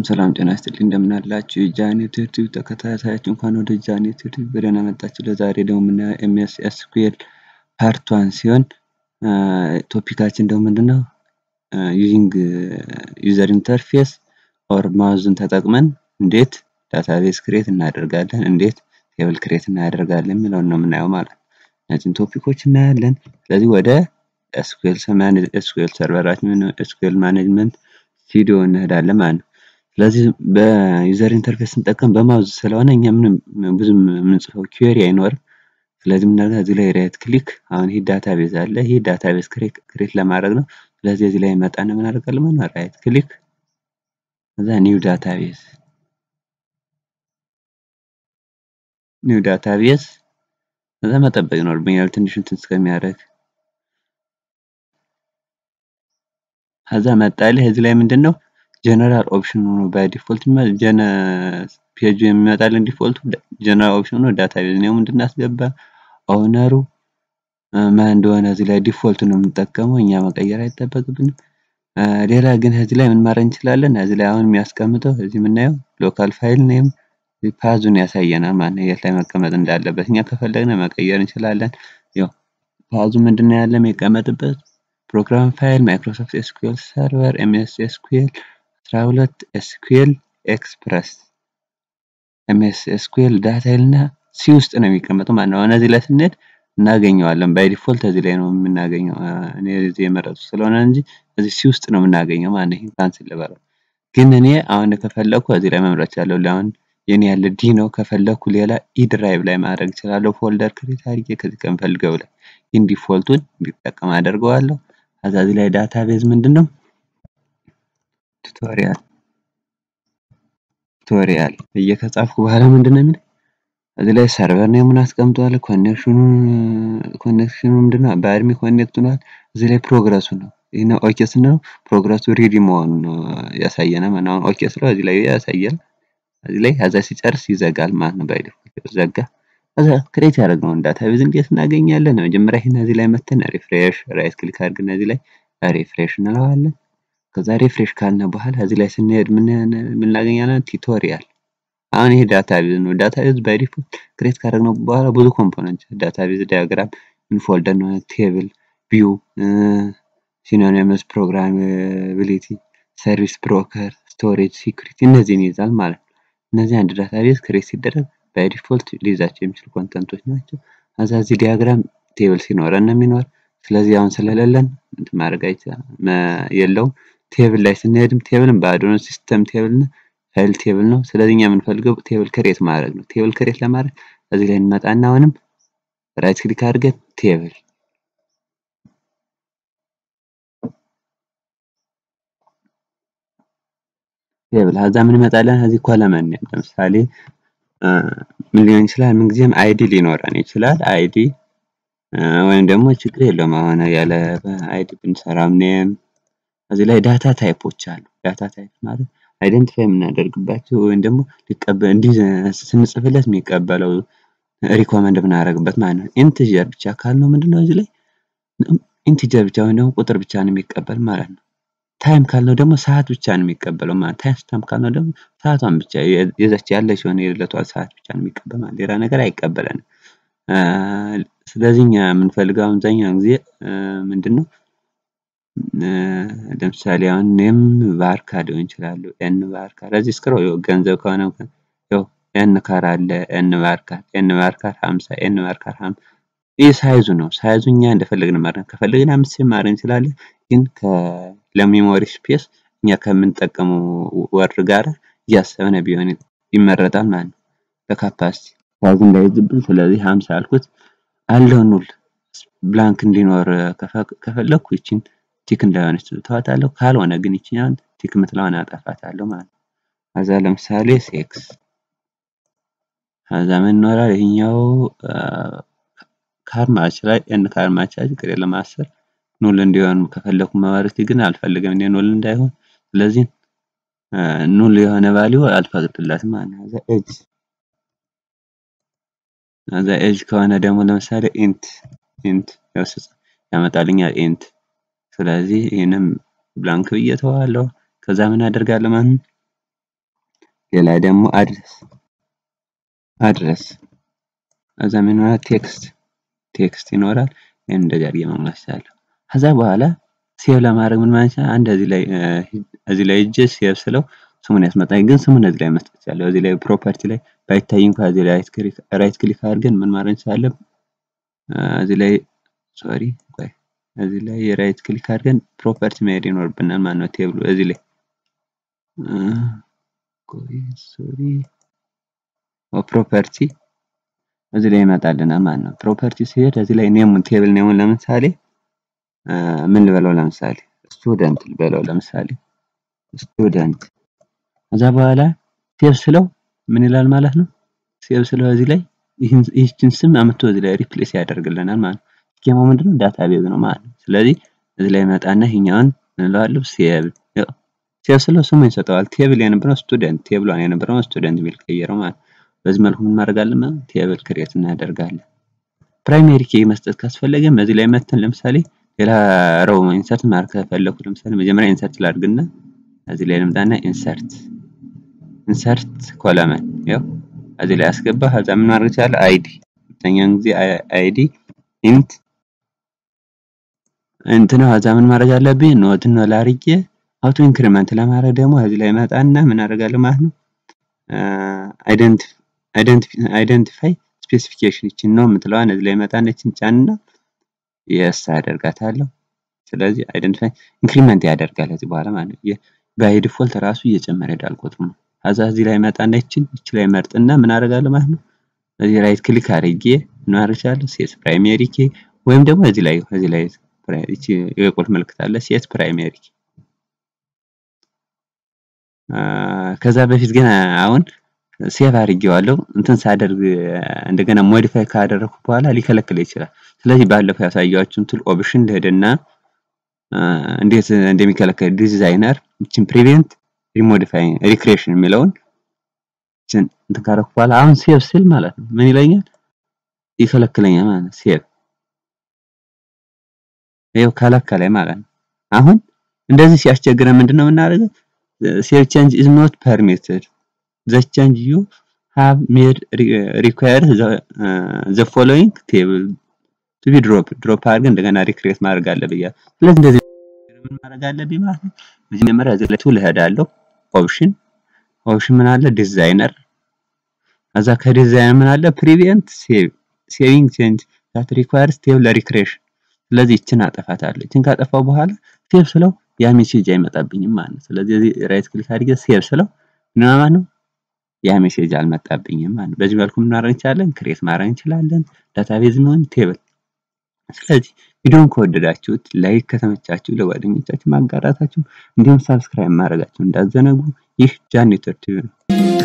ሰላም ጤና ይስጥልኝ እንደምን አላችሁ የጃኔት ዩቲዩብ ተከታታዮች እንኳን ወደ ጃኔት ዩቲዩብ በደህና መጣችሁ። ለዛሬ ደግሞ የምናየው ኤምኤስ ኤስኩኤል ፓርት ዋን ሲሆን ቶፒካችን ደግሞ ምንድነው ዩዚንግ ዩዘር ኢንተርፌስ ኦር ማውዝን ተጠቅመን እንዴት ዳታቤዝ ክሬት እናደርጋለን፣ እንዴት ቴብል ክሬት እናደርጋለን የሚለውን ነው የምናየው ማለት ነው። እነዚህን ቶፒኮች እናያለን። ስለዚህ ወደ ኤስኩኤል ኤስኩኤል ሰርቨራችን ኤስኩኤል ማኔጅመንት ስቱዲዮ እንሄዳለን ማለት ነው። ስለዚህ በዩዘር ኢንተርፌስ ስንጠቀም በማውዝ ስለሆነ እኛ ምንም ብዙም የምንጽፈው ኪዌሪ አይኖርም። ስለዚህ ምናደርጋለን እዚህ ላይ ራይት ክሊክ አሁን ይህ ዳታቤዝ አለ። ይህ ዳታቤዝ ክሬት ለማድረግ ነው። ስለዚህ እዚህ ላይ መጣና ምን አደርጋለሁ ማለት ነው ራይት ክሊክ ከዛ ኒው ዳታቤዝ ኒው ዳታቤዝ ከዛ መጠበቅ ይኖርብኛል ትንሽ እንትን እስከሚያደርግ ከዛ መጣልህ እዚህ ላይ ምንድን ነው ጀነራል ኦፕሽን ሆኖ ባይ ዲፎልት ጀነ ፔጁ የሚመጣልን ዲፎልቱ ጀነራል ኦፕሽን ሆኖ ዳታቤዝ ነው ምንድን አስገባ ኦውነሩ ማን እንደሆነ እዚህ ላይ ዲፎልት ነው የምንጠቀመው እኛ መቀየር አይጠበቅብንም። ሌላ ግን እዚህ ላይ ምን ማድረግ እንችላለን? እዚህ ላይ አሁን የሚያስቀምጠው እዚህ የምናየው ሎካል ፋይል ኔም ፓዙን ያሳየናል ማለት ነው፣ የት ላይ መቀመጥ እንዳለበት። እኛ ከፈለግን መቀየር እንችላለን። ያው ፓዙ ምንድነው ያለ የሚቀመጥበት ፕሮግራም ፋይል ማይክሮሶፍት ኤስኩኤል ሰርቨር ኤምኤስ ኤስኩኤል 12 ኤስኩኤል ኤክስፕረስ ኤምኤስ ኤስኩኤል ዳታይል እና ሲ ውስጥ ነው የሚቀመጠው ማለት ነው። አሁን እዚህ ላይ ስንሄድ እናገኘዋለን። ባይ ዲፎልት እዚህ ላይ ነው የምናገኘው። እኔ እዚህ የመረጡ ስለሆነ እንጂ እዚህ ሲ ውስጥ ነው የምናገኘው ማለት ነው። ይሄን ካንስል ልበለው። ግን እኔ አሁን ከፈለኩ እዚህ ላይ መምረጥ እችላለሁ። አሁን የኔ ያለ ዲ ነው። ከፈለኩ ሌላ ኢ ድራይቭ ላይ ማድረግ እችላለሁ። ፎልደር ክሬት አድርጌ ከዚህ ከምፈልገው ላይ ይህን ዲፎልቱን እንዲጠቀም አደርገዋለሁ። ከዛ እዚህ ላይ ዳታቤዝ ምንድን ነው ቱቶሪያል ቱቶሪያል ብዬ ከጻፍኩ በኋላ ምንድን ነው የሚለው እዚህ ላይ ሰርቨር ኔሙን አስቀምጧል። ኮኔክሽኑ ኮኔክሽኑ ምንድን ነው በአድሚ ኮኔክት ሆኗል። እዚህ ላይ ፕሮግረሱ ነው። ይህን ኦኬ ስንለው ፕሮግረሱ ሬዲ መሆኑ ነው ያሳየናል ማለት ነው። አሁን ኦኬ ስለው እዚህ ላይ ያሳያል። እዚህ ላይ ከዛ ሲጨርስ ይዘጋል ማለት ነው። ባይ ዲፎልት ዘጋ። ከዛ ክሬት ያደረግነውን ዳታቤዝ እንዴት እናገኛለን? መጀመሪያ ይህን እዚህ ላይ መተን ሪፍሬሽ ራይት ክሊክ አድርገን እዚህ ላይ ሪፍሬሽ እንለዋለን። ከዛ ሪፍሬሽ ካልነ በኋላ እዚህ ላይ ስንሄድ ምን እናገኛለን? ቱቶሪያል አሁን ይሄ ዳታቤዝ ነው። ዳታቤዝ ባይ ዲፎልት ክሬት ካደረግነው በኋላ ብዙ ኮምፖነንት ዳታቤዝ ዳያግራም፣ ኢንፎልደር ነው፣ ቴብል፣ ቪው፣ ሲኖኒመስ፣ ፕሮግራማቢሊቲ፣ ሰርቪስ ብሮከር፣ ስቶሬጅ፣ ሲኩሪቲ እነዚህን ይይዛል ማለት ነው። እነዚህ አንድ ዳታቤዝ ክሬት ሲደረግ ባይ ዲፎልት ሊይዛቸው የሚችሉ ኮንተንቶች ናቸው። ከዛ እዚህ ዲያግራም ቴብል ሲኖረን ነው የሚኖር። ስለዚህ አሁን ስለሌለን እንትን ማድረግ የለውም። ቴብል ላይ ስንሄድም ቴብልን ባዶ ነው። ሲስተም ቴብል ነው ፋይል ቴብል ነው። ስለዚህ እኛ የምንፈልገው ቴብል ክሬት ማድረግ ነው። ቴብል ክሬት ለማድረግ እዚህ ላይ እንመጣና አሁንም ራይት ክሊክ አድርገን ቴብል ቴብል ከዛ ምን ይመጣለን? እዚህ ኮለመን ኔም ለምሳሌ ምን ሊሆን ይችላል? ምንጊዜም አይዲ ሊኖረን ይችላል። አይዲ ወይም ደግሞ ችግር የለውም አሁን ያለ አይዲ ብንሰራም ኔም እዚህ ላይ ዳታ ታይፖች አሉ። ዳታ ታይፕ ማለት አይደንቲፋይ የምናደርግባቸው ወይም ደግሞ ሊቀበል እንዲህ ስንጽፍለት የሚቀበለው ሪኮመንድ የምናደርግበት ማለት ነው። ኢንቲጀር ብቻ ካልነው ምንድነው እዚህ ላይ ኢንቲጀር ብቻ ወይም ደግሞ ቁጥር ብቻ ነው የሚቀበል ማለት ነው። ታይም ካልነው ደግሞ ሰዓት ብቻ ነው የሚቀበለው ማለት ታይም ስታምፕ ካልነው ደግሞ ሰዓቷን ብቻ የዛች ያለች የሆነ የዕለቷ ሰዓት ብቻ ነው የሚቀበል ማለት ሌላ ነገር አይቀበለንም። ስለዚህ እኛ የምንፈልገው አብዛኛውን ጊዜ ምንድን ነው ለምሳሌ አሁን ኔም ባርካ ሊሆን ይችላሉ። ኤን ባርካ ለዚህ እስክሮ ገንዘብ ከሆነ ያው ኤን ካር አለ ኤን ባርካር ኤን ባርካር 50 ኤን ባርካር 50 ይህ ሳይዙ ነው። ሳይዙ እኛ እንደፈለግን ማድረግ ከፈለግን አምስት ማድረግ እንችላለን። ግን ለሜሞሪ ስፔስ እኛ ከምንጠቀመው ወርድ ጋር እያሰብነ ቢሆን ይመረጣል ማለት ነው። ለካፓሲቲ ሳይዝ እንዳይዝብን ስለዚህ 50 አልኩት አለው ኑል ብላንክ እንዲኖር ከፈለኩ ይችን ቲክ እንዳይሆነች ተዋታለሁ። ካልሆነ ግን ይችኛን ቲክ የምትለዋን አጠፋታለሁ ማለት ነው። ከዛ ለምሳሌ ሴክስ ከዛ ምን ይኖራል? ይሄኛው ካርማች ላይ ኤን ካርማች ላይ ችግር የለም አስር ኑል እንዲሆን ከፈለኩ መባረክ ግን አልፈልግም እኔ ኑል እንዳይሆን። ስለዚህ ኑል የሆነ ቫልዩ አልፈቅድለትም ማለት ነው። ከዛ ኤጅ ከዛ ኤጅ ከሆነ ደግሞ ለምሳሌ ኢንት ኢንት ያመጣልኛል ኢንት ስለዚህ ይህንም ብላንክ ብዬ ተዋለሁ። ከዛ ምን አደርጋለሁ ማለት ነው ሌላ ደግሞ አድረስ አድረስ ከዛ ምን ይኖራል ቴክስት ቴክስት ይኖራል። ይሄን እንደዚህ አድርጌ መሙላት እችላለሁ። ከዛ በኋላ ሴቭ ለማድረግ ምን ማለት ይችላል? አንድ እዚህ ላይ እዚህ ላይ እጄ ሴቭ ስለው ስሙን ያስመጣኝ፣ ግን ስሙን እዚህ ላይ መስጠት ይችላለሁ። እዚህ ላይ ፕሮፐርቲ ላይ ባይታይ እንኳን እዚህ ላይ ራይት ክሊክ አድርገን ምን ማድረግ እንችላለን? እዚህ ላይ ሶሪ ቆይ እዚህ ላይ የራይት ክሊክ አድርገን ፕሮፐርቲ መሄድ ይኖርብናል ማለት ነው። ቴብሉ እዚህ ላይ ቆይ ሶሪ ፕሮፐርቲ እዚህ ላይ ይመጣልናል ማለት ነው። ፕሮፐርቲ ሲሄድ እዚህ ላይ ኔሙን ቴብል ኔሙን ለምሳሌ ምን ልበለው? ለምሳሌ ስቱደንት ልበለው። ለምሳሌ ስቱደንት ከዛ በኋላ ሴቭ ስለው ምን ይላል ማለት ነው። ሴቭ ስለው እዚህ ላይ ይህችን ስም አምጥቶ እዚህ ላይ ሪፕሌስ ያደርግልናል ማለት ነው። ስኬማው ምንድነው? ዳታቤዝ ነው ማለት ነው። ስለዚህ እዚህ ላይ መጣና ይሄኛውን እንለዋለሁ ሴቭ ሴቭ ስለው ስሙ ይሰጠዋል። ቴብል የነበረው ስቱደንት ቴብሏን የነበረው ስቱደንት የሚል ቀየረው ማለት ነው። በዚህ መልኩ ምን ማድረጋለን ማለት ቴብል ክሬት እናደርጋለን። ፕራይሜሪ ኬ መስጠት ካስፈለገም እዚህ ላይ መተን ለምሳሌ ሌላ ረው ኢንሰርት ማድረግ ከፈለኩ ለምሳሌ መጀመሪያ ኢንሰርት ላድርግና እዚህ ላይ ልምጣና ኢንሰርት ኢንሰርት ኮለመን ያው እዚህ ላይ አስገባ። ከዛ ምን ማድረግ ይችላል? አይዲ ሁለተኛውን ጊዜ አይዲ ኢንት እንትን ከዛ ምን ማድረግ አለብኝ? ኖት ነው ላርጌ አውቶ ኢንክሪመንት ለማድረግ ደግሞ እዚህ ላይ መጣና ምን አደርጋለሁ ማለት ነው አይደንቲፋይ ስፔሲፊኬሽን ይችን ነው የምትለዋን እዚህ ላይ መጣና ይችን ጫንና የስ አደርጋታለሁ። ስለዚህ አይደንቲፋይ ኢንክሪመንት ያደርጋል እዚህ በኋላ ማለት ነው። ባይ ዲፎልት ራሱ እየጨመረ ሄዳል ቁጥሩ ነው። ከዛ እዚህ ላይ መጣና ይችን ይች ላይ መርጥና ምን አደርጋለሁ ማለት ነው እዚህ ራይት ክሊክ አድርጌ ምን አደርጋለሁ ሴት ፕራይሜሪ ኬ ወይም ደግሞ እዚህ ላይ እዚህ ላይ ይቺ የቁልፍ ምልክት አለ ሴት ፕራይሜሪ ኬ ከዛ በፊት ግን አሁን ሴቭ አድርጌዋለሁ እንትን ሳደርግ እንደገና ሞዲፋይ ካደረኩ በኋላ ሊከለክል ይችላል። ስለዚህ ባለፈው ያሳያችሁን ቱል ኦፕሽን ልሄድና እንዴት እንደሚከለከል ዲዛይነር ይችን ፕሪቬንት ሪሞዲፋይ ሪክሬሽን የሚለውን ይችን እንትን ካደረኩ በኋላ አሁን ሴቭ ስል ማለት ነው ምን ይለኛል? ይከለክለኛል ማለት ነው። ሴቭ ይኸው ከለከለኝ ማለት ነው። አሁን እንደዚህ ሲያስቸግረን ምንድነው የምናደርገው? ሴቭ ቼንጅ ኢዝ ኖት ፐርሚትድ ዘ ቼንጅ ዩ ሃቭ ሜድ ሪኳየር ዘ ፎሎዊንግ ቴብል ቱ ቢ ድሮፕ ድሮፕ አድርገን እንደገና ሪክሬት ማድረግ አለብኝ። ስለዚህ እንደዚህ ምን ማድረግ አለብኝ ማለት ነው። መጀመሪያ እዚህ ላይ ቱል እሄዳለሁ። ኦፕሽን ኦፕሽን ምን አለ ዲዛይነር ከዛ ከዲዛይነር ምን አለ ፕሪቪየንት ሴቭ ሴቪንግ ቼንጅ ዛት ሪኳየርስ ቴብል ሪክሬሽን ስለዚህ ይችን አጠፋታለሁ። ይችን ካጠፋው በኋላ ሴቭ ስለው ያ ሜሴጅ አይመጣብኝም ማለት ነው። ስለዚህ እዚህ ራይት ክሊክ አድርጌ ሴቭ ስለው ምን ማለት ነው ያ ሜሴጅ አልመጣብኝም ማለት ነው። በዚህ መልኩ ምን ማድረግ እንችላለን? ክሬት ማድረግ እንችላለን። ዳታቤዝ የሚሆን ቴብል። ስለዚህ ቪዲዮን ከወደዳችሁት ላይክ ከተመቻችሁ ለጓደኞቻችሁ ማጋራታችሁ እንዲሁም ሳብስክራይብ ማድረጋችሁ እንዳዘነጉ። ይህ ጃን ኔትወርክ ቲቪ ነው።